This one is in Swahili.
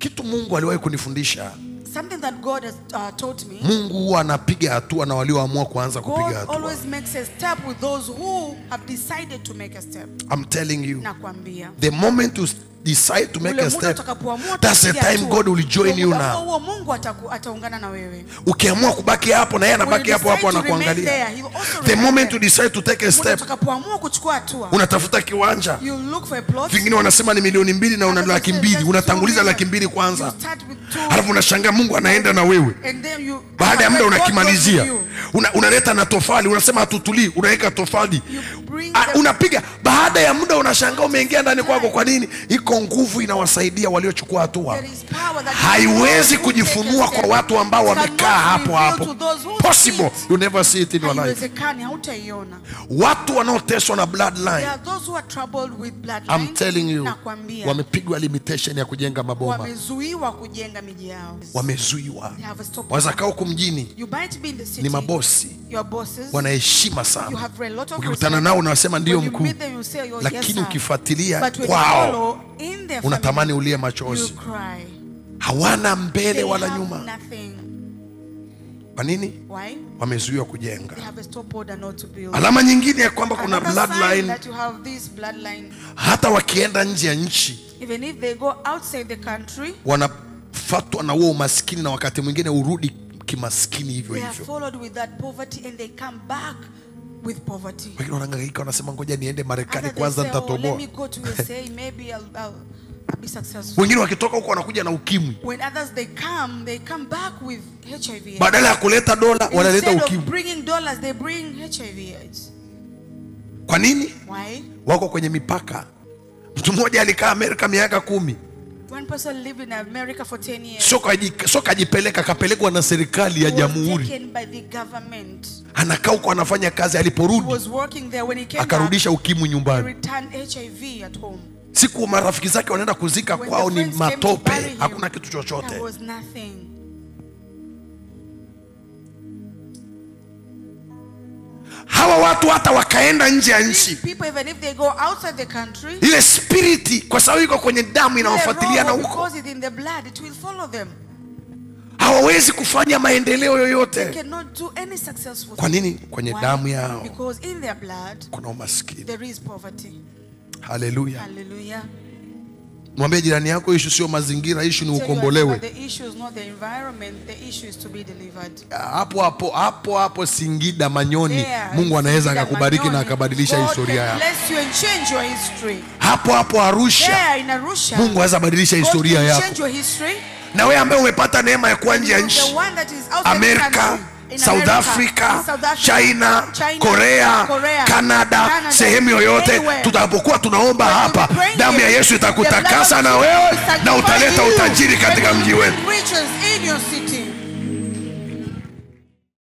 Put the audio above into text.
kitu mungu aliwahi kunifundisha Something that God has uh, taught me. mungu huwa anapiga hatua na walioamua kuanza kupiga God hatua always makes a step with those who have decided to make a step. I'm telling you Nakwambia. the moment you decide to make Ule a muda step utakapoamua that's the kupiga time hatua, god will join huo you muda now huo Mungu ataku- ataungana na wewe. ukiamua kubaki hapo na yeye When anabaki you hapo hapo decide to remain anakuangalia there, he will also the remain moment there. you decide to take a Muda step utakapoamua kuchukua hatua unatafuta kiwanja you look for a plot vingine wanasema ni milioni mbili na una Others laki say mbili just unatanguliza two laki mbili million. kwanza You start with two, halafu unashangaa mungu anaenda na wewe and then you- baada ya muda God goes unakimalizia with you. una, unaleta na tofali unasema hatutulii unaweka tofali You bring Ah, the- unapiga baada ya muda unashangaa umeingia ndani kwako kwa nini iko nguvu inawasaidia waliochukua hatua There is power that haiwezi those who kujifunua take a kwa step watu ambao cannot wamekaa hapo reveal hapo to those who possible sit. you never see it in your life haiwezekani hautaiona watu wanaoteswa na There bloodline are those who are troubled with bloodline. I'm telling you nakwambia wamepigwa limitation ya kujenga maboma wamezuiwa kujenga miji yao wamezuiwa They have a stop. wazakaa huku mjini You might be in the city. ni mabosi Your bosses. wana heshima You sana have a lot of ukikutana respect. nao unasema ndio When you mkuu meet them, you say, "Oh, yes, lakini sir." ukifuatilia But when you kwao follow in their unatamani family, ulie you machozi cry. hawana mbele They wala have nyuma nothing. kwa nini Why? wamezuiwa kujenga They have a stop order not to build. alama nyingine ya kwamba kuna Another sign bloodline that you have this bloodline, hata wakienda nje ya nchi even if they go outside the country, wanafatwa na huo umaskini na wakati mwingine urudi kimaskini hivyo they are hivyo followed with that poverty and they come back with poverty. wengine wanahangaika wanasema ngoja niende marekani Other they kwanza say, oh, let nitatoboa me go to USA, maybe I'll, I'll, I'll be successful. wengine wakitoka huko wanakuja na ukimwi When others they come, they come back with HIV. badala ya kuleta dola wanaleta Instead of ukimwi bringing dollars, they bring HIV AIDS. kwa nini Why? wako kwenye mipaka mtu mmoja alikaa amerika miaka kumi One person lived in America for 10 years. sio kaji- sio kajipeleka kapelekwa na serikali ya He was jamhuri taken by the government. anakaa huko anafanya kazi He aliporudi was working there. When he came back, akarudisha ukimwi he nyumbani returned HIV at home. siku marafiki zake wanaenda kuzika When kwao the ni friends came to matope bury him, hakuna kitu chochote There was nothing. hawa watu hata wakaenda nje ya nchi These people, even if they go outside the country, ile spiriti kwa sababu iko kwenye damu the inawafuatiliana robo, huko because it's in the blood, it will follow them. hawawezi kufanya maendeleo yoyote Cannot do any successful kwa thing. nini kwenye Why? damu yao Because in their blood, kuna umaskini there is poverty. haleluya Hallelujah. mwambie jirani yako ishu sio mazingira ishu ni Tell you ukombolewe that The issue is not the environment, the issue is to be delivered. hapo hapo hapo hapo singida manyoni There, mungu anaweza in akakubariki na Manyoni, akabadilisha God historia can yako bless you and change your history. hapo hapo arusha There in Arusha, mungu aweza badilisha God historia can yako change your history. na wewe ambaye umepata neema ya kuwa And nje ya you, nchi the one that is outside the amerika country, in south America, africa in South Africa, china, China, korea, Korea, canada, Canada, sehemu yoyote anywhere. tutakapokuwa tunaomba When you hapa be praying damu ya here, yesu the blood itakutakasa of na Jesus wewe will sanctify na utaleta you. utajiri katika And mji you wenu bring riches in your city.